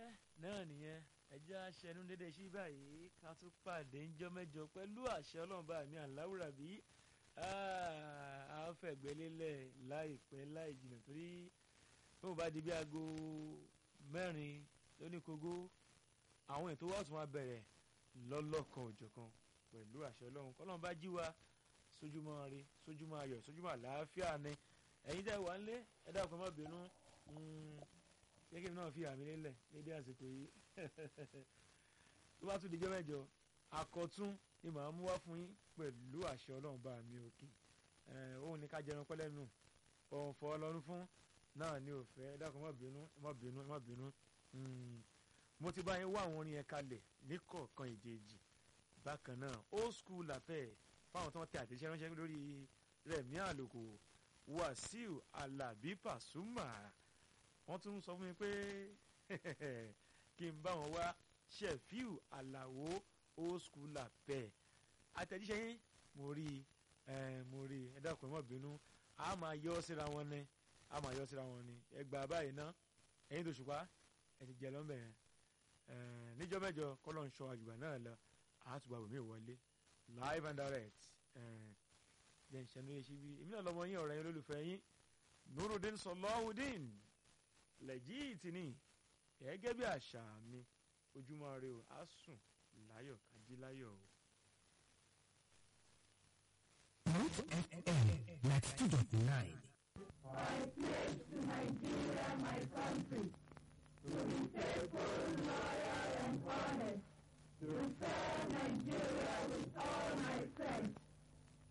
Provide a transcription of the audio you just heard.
náà nìyẹn ẹjẹ́ aṣẹnu dédé sí báyìí ká tún pàdé ńjọ́ mẹ́jọ pẹ̀lú àṣẹ ọlọ́run bá mi àláwùrà bí a fẹ̀gbẹ́ lélẹ̀ láìpẹ́ láì jìnnà torí tó bá di bí aago mẹ́rin lóníkógó àwọn ètò wa tún máa bẹ̀rẹ̀ lọ́lọ́kan òjọ̀kan pẹ̀lú àṣẹ ọlọ́run kọ́lọ́run bá jí wa sójúmọ́ rí sójúmọ́ ayọ̀ sójúmọ́ àlàáfíà ni ẹ̀yin tẹ́ wà ń lé ẹ dákun má bínú gẹ́gẹ́ bí náà fi àmì lélẹ̀ lédè àsìkò yìí tó bá tún dijọ́ mẹ́jọ àkọ́tún ni màá mú wá fún yín pẹ̀lú àṣẹ ọlọ́run bá mi òkè òun ní ká jẹun pẹ́lẹ́ nù òun fọ́ ọlọ́run fún náà ní òfẹ́ ẹ dákun má bínú má bínú má bínú mo ti bá yín wá àwọn orin yẹn kalẹ̀ ní kọ̀ọ̀kan ìjèjì bákan náà old school làpẹ́ fáwọn tó ń tẹ àtẹ̀jíṣẹ́ ránṣẹ́ lórí Rẹ̀mí Àlòkò Wàsíù Alábí Pàṣúmà wọ́n tún sọ fún mi pé kí n bá wọn wá Ṣẹ̀fíù Àlàó old school làpẹ́ àtẹ̀jíṣẹ́ yín mo rí i mo rí i ẹ dákun ẹ má bínú a máa yọ ọ́ síra wọn ni a máa yọ ọ́ síra wọn ni ẹ gbà báyìí ná ẹ̀yin tó ṣùpá ẹ ti jẹ lọ́nbẹ̀ yẹn níjọ́ mẹ́jọ kọ́lọ́ ń ṣọ àjùbà náà lọ àtùgbà wòmí wọlé live and direct jẹ́ ìṣẹ́nu yẹn síbi èmi náà lọ́mọ yín ọ̀rẹ́ yín olólùfẹ́ yín Nurudeen Sọlọ́hùdín lẹ́jìtì ni gẹ́gẹ́ bí àṣà mi ojúmọ́ rẹ o á sùn láyọ̀ kájí láyọ̀ o. Root FM ninety two dot nine. I pledge to Nigeria, my country,